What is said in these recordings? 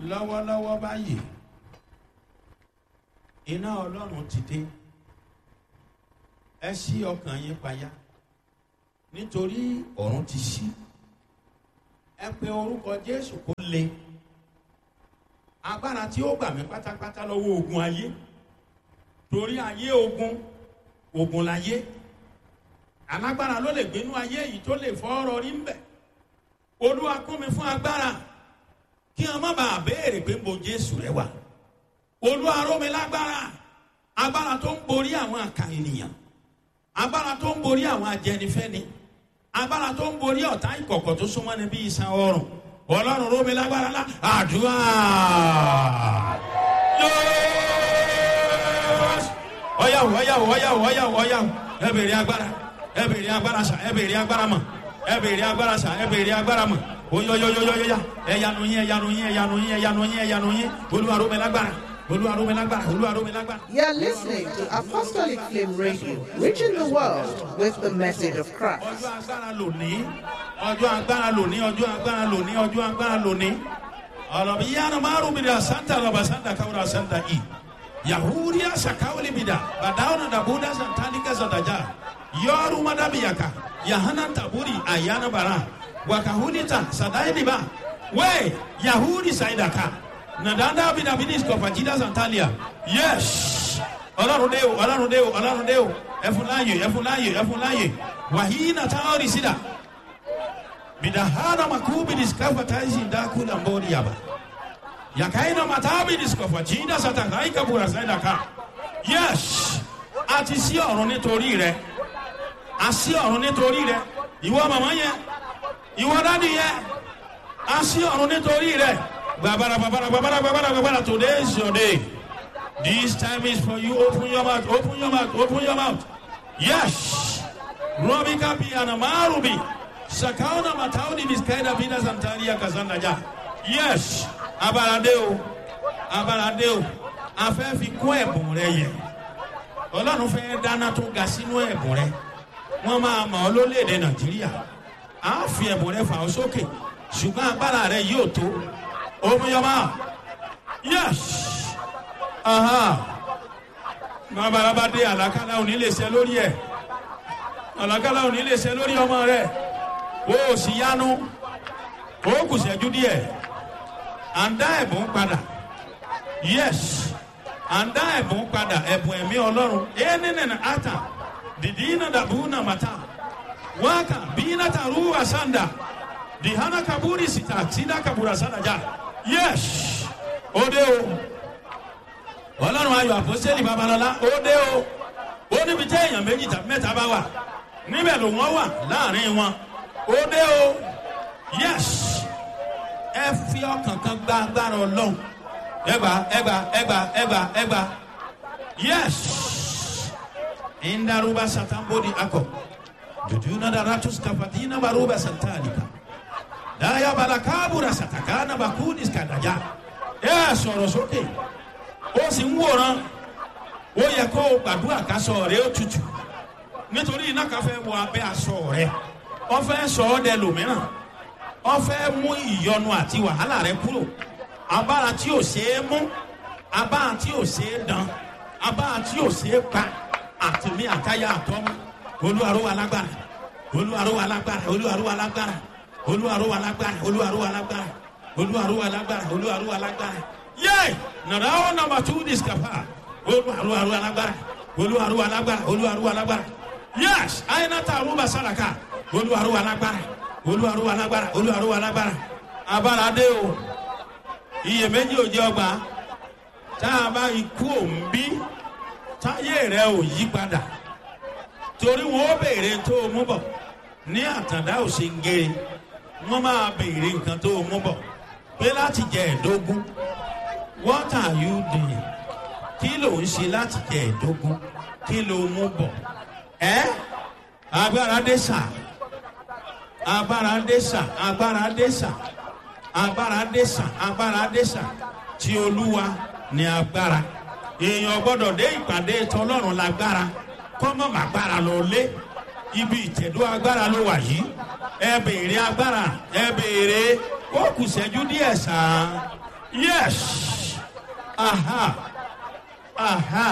lọ́wọ́lọ́wọ́ báyìí iná ọlọ́run ti dé ẹ ṣí ọkàn yín payá nítorí ọ̀run ti ṣí ẹ pe orúkọ jésù kó le agbára tí ó gbà mí pátápátá lọ́wọ́ ogun ayé torí ayé ogun ogun láyé alágbára ló lè gbénú ayé yìí tó lè fọ́ ọ̀rọ̀ rí ń bẹ̀ olúwa kún mi fún agbára kí wọn má bàa béèrè pé mo jésù rẹ wà olúwa ró mi lágbára agbára tó ń borí àwọn àkà ènìyàn agbára tó ń borí àwọn ajẹnifẹni agbára tó ń borí ọ̀tá ìkọ̀kọ̀ tó súnmọ́ ni bí iṣan ọrùn ọlọ́run ró mi lágbára lá àdúrà ọyàwó ọyàwó ọyàwó ọyàwó ọyàwó ẹ bèrè agbára ẹ bèrè agbára sà ẹ bèrè agbára mọ ẹ bèrè agbára sà ẹ bèrè agbára mọ oyoyoyoyoya ẹyanu yín ẹyanu yín ẹyanu yín ẹyanu yín ẹyanu yín olúwaró mi lágbára olúwaró mi lágbára olúwaró mi lágbára. You're listening to Apostolic Flame Radio, reaching the world with the message of Christ. ọjọ́ agbára lòní ọjọ́ agbára lòní ọjọ́ agbára lòní ọjọ́ agbára lòní ọlọ́bi yánnà márùn mi dà santa lọ́ba santa káwúrà santa i yahudiya sakawuli mi dà badawuna dabuda santalika santaja yọọru madabiyaka yahana taburi ayana bara wakahunita sadainiba we yahudi saidaka nadanda bidabidis kọfajida santalia yes ọlọ́run dé o ọlọ́run dé o ọlọ́run dé o ẹfun láàyè ẹfun láàyè ẹfun láàyè wàhíì nàta ọ̀rì sídà bidahana makubi diskafa taisi ndakula mbori yaba yakaina matabi diskafa jinda satakaika bura saidaka yes àti sí ọ̀run nítorí rẹ àsí ọ̀run nítorí rẹ ìwọ màmá yẹn ìwọ dádì yẹn àsí ọ̀run nítorí rẹ gbàbàrà gbàbàrà gbàbàrà gbàbàrà gbàbàrà today is your day this time is for you open your mouth open your mouth open your mouth yes robi kapi anamarubi sakauna matauni miskaida bina santaria kazanda ja yes abalade o abalade o afẹ́ fi kún ẹ̀bùn rẹ yẹ ọlọ́run fẹ́ dáná tó ga sínú ẹ̀bùn rẹ wọ́n máa mọ̀ ọ́ lólèdè nàìjíríà á fi ẹ̀bùn rẹ fà ọ́ sókè ṣùgbọ́n agbára rẹ yóò tó omiyọba yes babalaba dé àlàkálà òní lè ṣe lórí ẹ àlàkálà òní lè ṣe lórí ọmọ rẹ o ò sì yánu o kù ṣẹ́jú díẹ̀ à ń dá ẹ̀bùn padà yes à ń dá ẹ̀bùn padà ẹ̀bùn ẹ̀mí ọlọ́run ẹ̀ẹ́nìnìnà ata dìdí iná dàbú nà màtá wákà bí iná tàrú àsàndà dìhánà kaburi sita sida kabura sàdájà yes ó dé o ọlọ́run ayọ̀ àpọ́sẹ́lì babalọ́lá ó dé o ó níbi tí èèyàn méjì tàbí mẹ́ta bá wà níbẹ̀ ló wọ́n wà láàrin wọn ó dé o yes ẹ fi ọkàn kan gba agbára ọlọ́run ẹgbà ẹgbà ẹgbà ẹgbà ẹgbà yes indaruba satambodi akọ jujuna daratus kafatina baruba santalika daya balakabura satakana bakudis kadaja ẹ sọ̀rọ̀ sókè ó sì ń wòran ó yẹ kó o gbàdúrà kásọ rẹ ó tutù nítorí iná kan fẹ́ wọ abẹ́ aṣọ rẹ wọ́n fẹ́ sọ ọ́ dẹ lòmíràn wọ́n fẹ́ mú ìyọnu àti wàhálà rẹ kúrò abára tí ò ṣeé mú abára tí ò ṣeé dán abára tí ò ṣeé pa àtìmí àtayá àtọ́mú olúwaró wa lágbára olúwaró wa lágbára olúwaró wa lágbára olúwaró wa lágbára olúwaró wa lágbára olúwaró wa lágbára olúwaró wa lágbára yé nàrà ó nàmbà tú discapa olúwaró wa lágbára olúwaró wa lágbára olúwaró wa lágbára yés àyìnàtà àrùbà sàràkà olúwaró wa lágbára olúwaró wa lágbára olúwaró wa lágbára abára dé o iyèméjì ò jẹ́ ọgbà tá a bá ikú òǹbí táyé rẹ ò yí padà torí wọn ó béèrè tó o mú bọ ní àtàndá ò ṣe ń gé wọn máa béèrè nǹkan tó o mú bọ pé láti jẹ ẹdógún what are you doing kí ló ń ṣe láti jẹ ẹdógún kí ló mú bọ ẹ agbára dé sà agbára dé sà agbára dé sà agbára dé sà agbára dé sà tí olúwa ní agbára èèyàn gbọ́dọ̀ dé ìpàdé tọlọ́run lágbára kọ́mọ̀ màgbára lọ lé ibi ìtẹ̀dó agbára ló wà yìí ẹ béèrè agbára ẹ béèrè ó kù sẹ́jú díẹ̀ sàn yes aha aha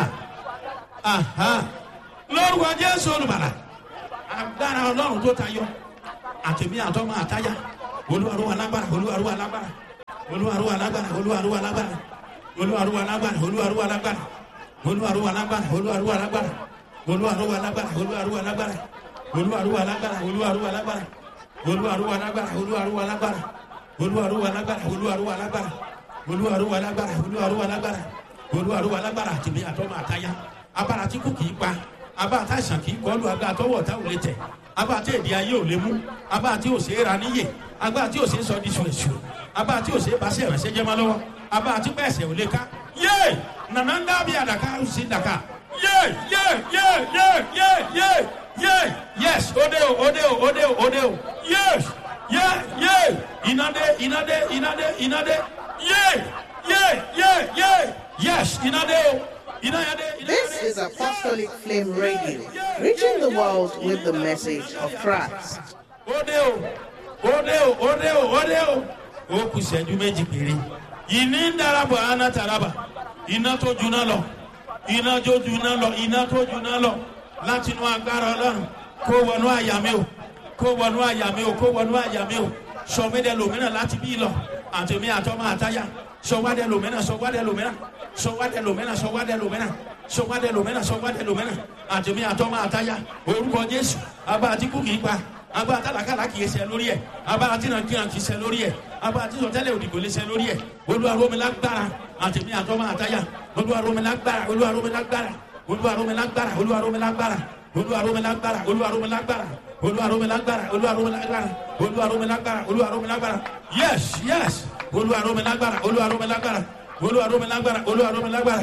aha lórúkọ jésù olùbàlà agbára ọlọ́run tó tayọ àtẹ̀mí àtọ́mọ àtáyà olúwarúwa lágbára olúwarúwa lágbára olúwarúwa lágbára olúwarúwa lágbára olúwarúwa lágbára olúwarúwa lágbára olúwarúwa lágbára olúwarúwa lágbára olúwarúwa lágbára olúwarúwa lágbára olúwarúwa lágbára olúwarúwa lágbára olúwarúwa lágbára olúwarúwa lágbára olúwarúwa lágbára olúwarúwa lágbára olúwarúwa lágbára olúwarúwa lágbára olúwarúwa lágbára àtìmí àtọmọ àtayá abára tí kò kìí pa abára tá àìsàn kìí kọlu agbára tọwọ tá ò lè tẹ abára tí èdè ayé ò lè mú abára tí ò ṣe é ra níyè abára tí ò ṣe é sọ di ṣùṣù abára tí ò ṣe é bá sí ẹ̀rẹ̀ṣẹ̀ jẹ́ máa lọ́wọ́ abára tí pẹ̀sẹ̀ ò lè ká yé nànà ń dábì àdàkà ó sì dàkà yé yé yé yé yé yé yé yes òde o òde o òde o òde o yes yé yé ìnàdé ìnàdé ìnàdé ìnàdé yé yé yé yé yes ìnàdé o ìnàdé. This is Apostolic Flame Radio, reaching the world with the message of Christ. òde o òde o òde o òde o ó kù sẹ́jú méjì péré ìní ń darapọ̀ aná taraba iná tó juná lọ iná tó juná lọ iná tó juná lọ láti inú agbára ọlọ́run kó wọnú àyà mi o kó wọnú àyà mi o kó wọnú àyà mi o sọmídẹ lòmínà láti bí lọ àtẹmí àtọmọ àtayá sọwádẹ lòmínà sọwádẹ lòmínà sọwádẹ lòmínà sọwádẹ lòmínà sọwádẹ lòmínà sọwádẹ lòmínà àtẹmí àtọmọ àtayá orúkọ jésù abá àtìkú kì í pa abá àtàlàkàlà kì í ṣe lórí ẹ abá àtìnàkìnà kì í ṣe lórí ẹ abá àtìsọtẹlẹ òdìgbò lè ṣe lórí ẹ olúwaromilágbára àtẹmí àtọmọ àtayá olúwaromilágbára olúwaromilágbára olúwaromilágbára olúwaromilágbára olúwaromilágbára olúwaromilágbára olúwaromilágbára olúwaromilágbára olúwaromilágbára olúwaromilágbára yes yes olúwaromilágbára olúwaromilágbára olúwaromilágbára olúwaromilágbára.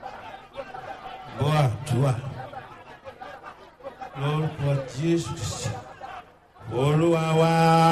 bọ́ àdúrà lórúkọ jésù olúwa wá.